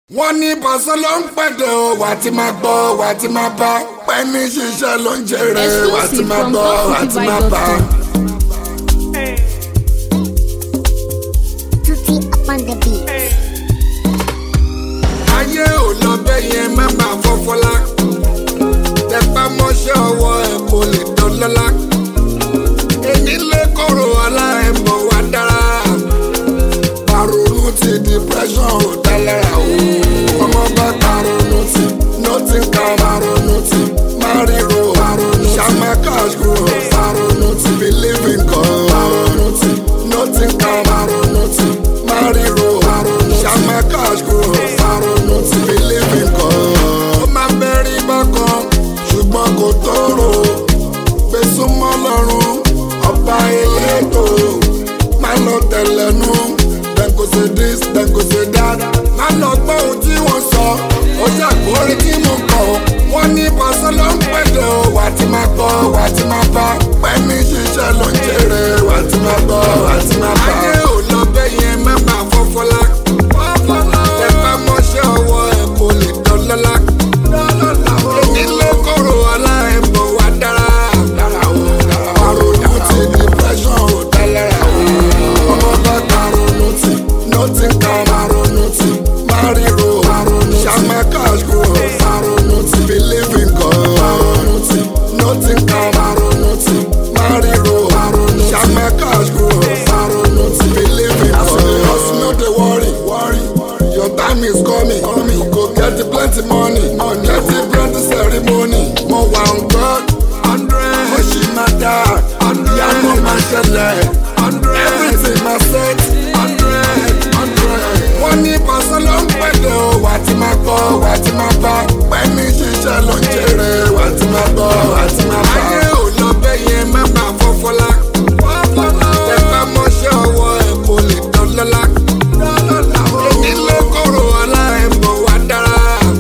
wọ́n ní pàṣẹ ló ń pẹ̀dẹ̀ o wà á ti máa gbọ́ wà á ti máa bá pẹ́ẹ́nì ṣiṣẹ́ ló ń jèrè wà á ti máa gbọ́ wà á ti máa bá. Tutti upon the beat. ayé ò lọ bẹ́ẹ̀ yẹn má máa fọ́fọ́lá tẹpá mọ́ṣẹ́ ọwọ́ ẹ̀ kò lè dọ́lọ́lá èmi lè kóró ọlá ẹ̀ mọ̀ wá dára paronu ti depression ò dá lára o ọmọ bá paronu ti nothing can paronu ti mariro paronu shama cash grow paronu ti believe in God paronu ti nothing can paronu ti mariro paronu shama cash grow paronu ti believe in God. ó máa bẹ́rí bákan ṣùgbọ́n kò tóró gbèsùmọ́ lọ́rùn ọba elétò máa lọ tẹ̀lẹ́nu dem go say this dem go say that má lọ gbọ́ ohun tí wọ́n sọ ó ṣàkórí tí mo kọ̀ wọ́n ní pàṣẹ ló ń pẹ̀lẹ́ o wà á ti máa gbọ́ wà á ti máa bá pẹ́ẹ́mí ṣiṣẹ́ ló ń jèrè wà á ti máa gbọ́ wà á ti máa bá. ayé ò lọ bẹ́ẹ̀ yẹn má máa fọ́fọ́lá ẹ bá mọ́ṣẹ́ ọwọ́ ẹ̀ kò lè dọ́lọ́lá èmi ló kóró ọlá ẹ̀ bọ̀ wá dára àròyìn ti depression ò dá lára o ọmọ bá karonu ti nothing kan karonu ti mariro shama cash grow karonu ti believe in God karonu ti nothing kan karonu ti mariro shama cash grow karonu ti believe in God. hustle no dey worry worry your time is coming coming you go get plenty money get plenty ceremony mo wà on God hundred mo ṣì máa dá ìyanu máa ṣẹlẹ̀ everything máa set hundred hundred. wọ́n ní pàṣẹ ló ń pẹ̀lẹ́ o wà á ti máa gbọ́ wà á ti máa bá pẹ́ẹ́nì ṣiṣẹ́ ló ń jèrè wà á ti máa gbọ́ wà á ti máa bá. ayé ò lọ bẹ́ẹ̀ yẹn má máa fọ́fọ́lá ẹ bá mọ́ṣẹ́ ọwọ́ ẹ̀ kò lè dọ́lọ́lá èmi ló kóró ọlá ẹ̀ bọ̀ wá dára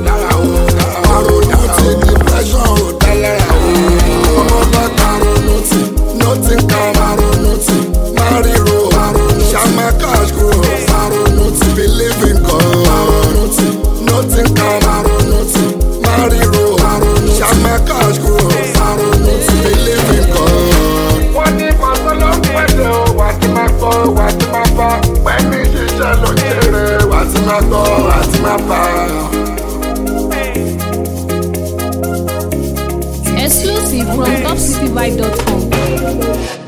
àròyìn ti depression ò dá lára o ọmọ bá karonu ti nothing kan karonu ti mariro shama cash grow karonu ti believe in God karonu ti nothing kan karonu ti mariro shama cash grow karonu ti believe in God. wọ́n ní pàṣẹ ló ń pẹ̀lẹ́ o wà á ti máa gbọ́ wà á ti máa bá pẹ̀lú ṣiṣẹ́ ló ń jèrè wà á ti máa gbọ́ wà á ti máa bá. Exclusive from topcityvibe.com.